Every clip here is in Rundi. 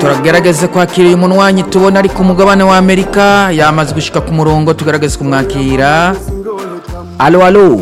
turagerageza kwakira uyu munwanyi tubona ari ku mugabane wa amerika yamaze gushika ku murongo tugerageza kumwakira alo alo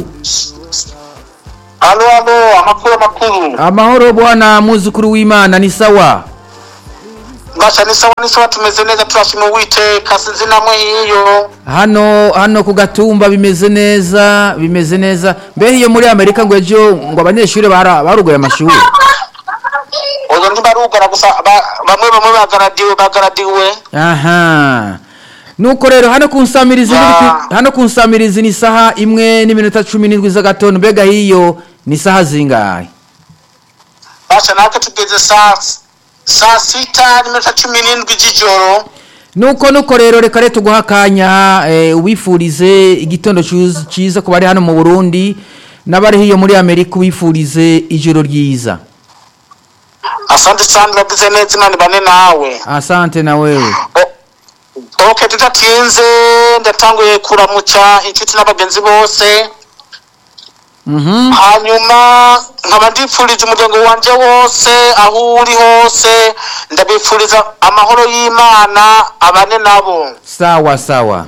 alo alo amakuru amakuru amahoro bwana muzukuru w'imana ni sawa basha ni sawa ni sawa tumeze neza turashima uwiteka sinzi namwe hiyo hano hano ku gatumba bimeze neza bimeze neza mbe iyo muri amerika ngo ejo ngo abanyeshuri bara- barugoye amashuri oyo ntibarugara gusa ba- bamwe bamwe bagaradiwe bagaradiwe aha nuko rero hano ku nsamirizi Ah. n'ibiti- hano ku nsamirizi ni isaha imwe n'iminota cumi n'indwi z'agatondo mbega hiyo ni isaha zingahe basha natwe tugeze saa saa sita n'iminota cumi n'indwi z'ijoro nuko nuko rero reka rero tuguha akanya eh, ubifurize igitondo cyuz- cyiza ku bari hano mu burundi n'abari hiyo muri amerika ubifurize ijoro ryiza asante sana uragize neza imana ibane nawe asante na wewe O- ok tudatinze ndatanguye kuramutsa inshuti n'abagenzi bose Mhm. hanyuma nkaba ndifuriza umuryango wanje wose aho uri hose ndabifuriza amahoro y'imana abane nabo sawa sawa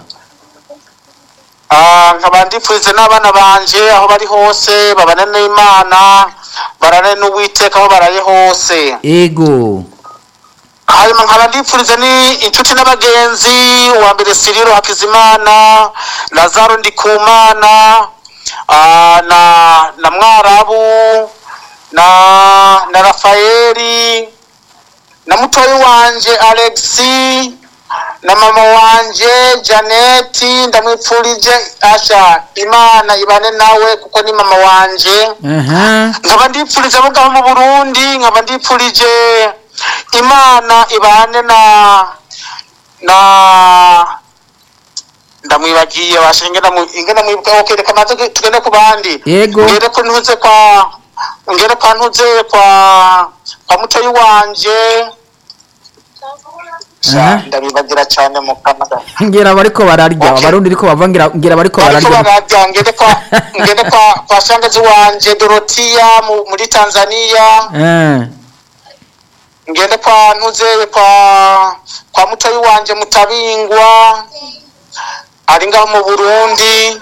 Ah, nkaba ndifuriza n'abana banje aho bari hose babane n'imana barane n'uwiteka aho baraye hose ego hanyuma nkaba ndifuriza ni inshuti n'abagenzi uwa mbere siriro hakizimana lazaro ndikumana ah, na na mwarabu na na rafayeli na mutoyi wanje alexi na mama wanje janeti ndamwipfurije asha imana ibane nawe kuko ni mama wanje aha nkaba ndipfurije abo ngaho mu burundi nkaba ndipfurije imana ibane na na ndamwibagiye basha ingena mu- ingena mwibuka okay reka maze tugende ku bandi Yego. ngere ko ntuze kwa ngere kwa ntuze kwa kwa mutoyi wanje Sha, Aha. ndabibagira cyane mu kanada ngira bariko bararya Okay. abarundi ariko bava ngira ngira bariko bariko bararya bararya ngende kwa ngende kwa kwa shangazi wanje dorotiya mu- muri tanzania Eh, ngende kwa ntuze kwa kwa mutoyi wanje mutabingwa ari ngaho mu burundi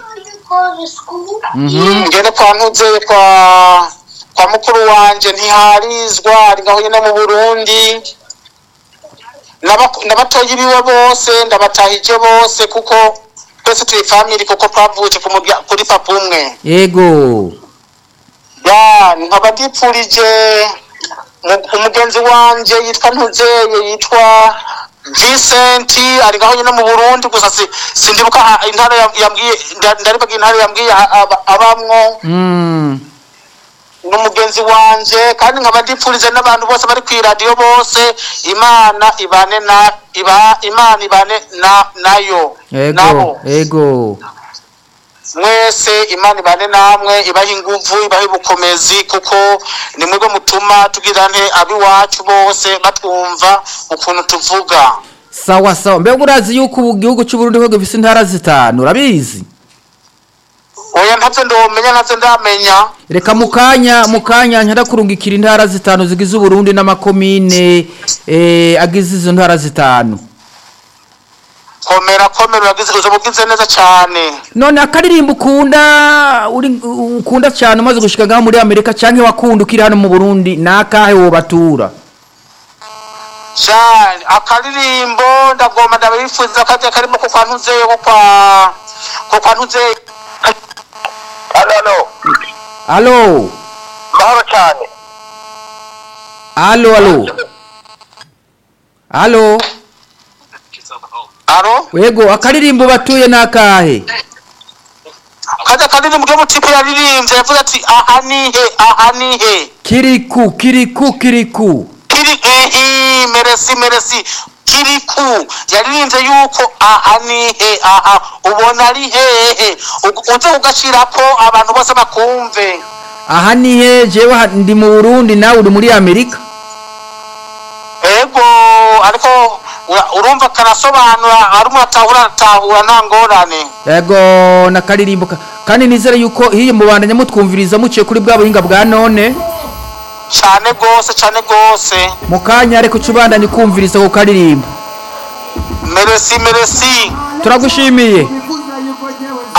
mhm. ngende kwa ntuze kwa kwa mukuru wanje ntiharizwa ari ngaho nyine mu burundi N'aba- n'abatoyi biwe bose ndabatahije bose kuko twese turi family kuko twavutse ku murya- kuri papa umwe ego ya nkaba ndipfurije mu- umugenzi wanje yitwa ntuzeye yitwa Vincent ari ngaho nyine mu Burundi gusa si- sindibuka aha intara yam- yambwiye nda- ndaribaga intara yambwiye aha- aba- abamwo Mm. n'umugenzi wanje kandi nkaba ndipfurije n'abantu bose bari ku iradiyo bose imana ibane na iba imana ibane na nayo nabo ego ego mwese imana ibane namwe ibaha inguvu ibaha ubukomezi kuko ni mwebwe mutuma tugira nte abiwacu bose batwumva ukuntu tuvuga sawa sawa mbega urazi yuko ubu gihugu cy'uburundi ko gifise intara zitanu urabizi oya ntavyo ndomenya ntavyo ndamenya reka mu kanya mu kanya ntarakurungikira intara zitanu zigize uburundi n'amakomine eh, agize izo ntara zitanu komera komera uragize uzoba ugize neza cane none akaririmbo ukunda uri ukunda cyane umaze gushika ngaho muri amerika canke wakunda ukiri hano mu burundi nakahe wobatura cane akaririmbo ndagomba ndabifuza kaje karimo ko kwa ntuzeye ko kwa ko kwa ntuzeye alo alo alo mahoro cane alo alo alo alo yego akaririmbo batuye nakahe kaje karirimbo ke mutipe yaririmbye yavuze ati aha nihe aha nihe kiriku kiriku kiriku kiri ehi meresi meresi kiriku yaririmbye yuko aha nihe aha ubona ari hehe Ug- uze ugashirako abantu bose bakumve aha nihe jewe ha- ndi mu burundi nawe uri muri amerika ego ariko ura- urumva karasobanura arimo atahura atahura nta ngorane yego nakaririmbo ka- kandi nizere yuko hiyo mubandanya mutwumviriza muciye kuri bwa buhinga bwa none cyane rwose cyane rwose mu kanya ariko ucubandanye kumviriza ku karirimbo meresi meresi turagushimiye